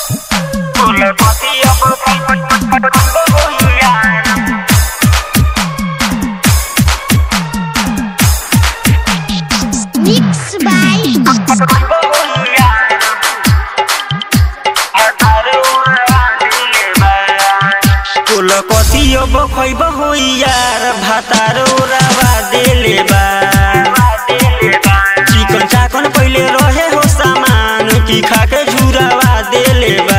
Mixed by कुल कथियो बखैब हो यार भातारो रावा देले बा चिकन चाकन पहिले रहे हो सामान की खाके झुरावा देले बा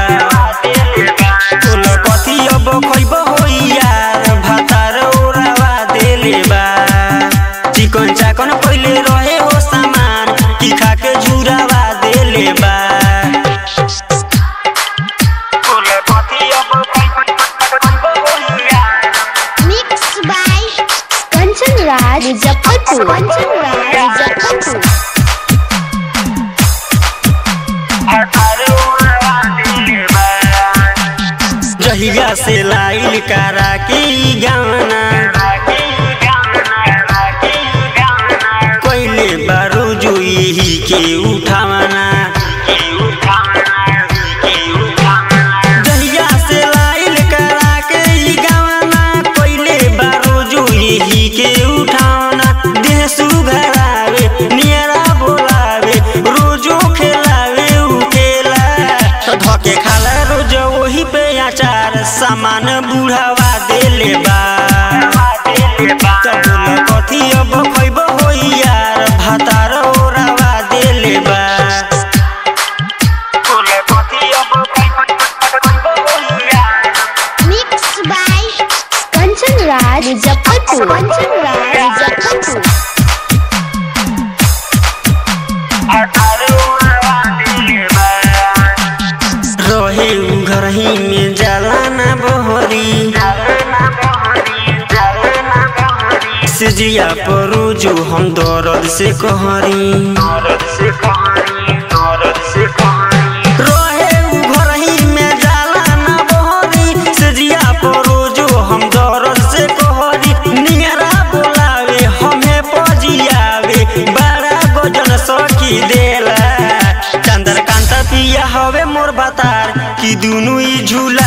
कुल कथियो बखैब हो यार भातारो रावा देले बा चिकन चाकन पहिले रहे हो सामान की खाके झुरावा देले बा Mixed by Kanchan Raj Muzaffarpur. Kanchan Raj Muzaffarpur. जहिया से लाइल करा के ई गाना कोइले बारू जुई के उठावना जहिया से लाइल करा के ई गाना कोइले बारू जुई के उठावना देह सुघरावे नियरा बोलावे रोजो खेलावे उकेला तो धके खाला रोज वही पे अचार सामान बुढ़ावा देले बा तब बोल कथी अब खैब हो यार भातार ओरावा देले बा Mixed by Kanchan Raj Muzaffarpur. Kanchan Raj Muzaffarpur. रहे उ घर ही में जाला ना बहरी सिजिया परू जो हम दर्द से कहरी रहे उ घर ही में जाला ना बहरी सिजिया परू जो हम दर्द से कहरी नियरा बोलावे हमें पजियावे बड़ा गजन सखी देला चंद्रकांत पिया हवे मोर बतार कि दुनु ई झूला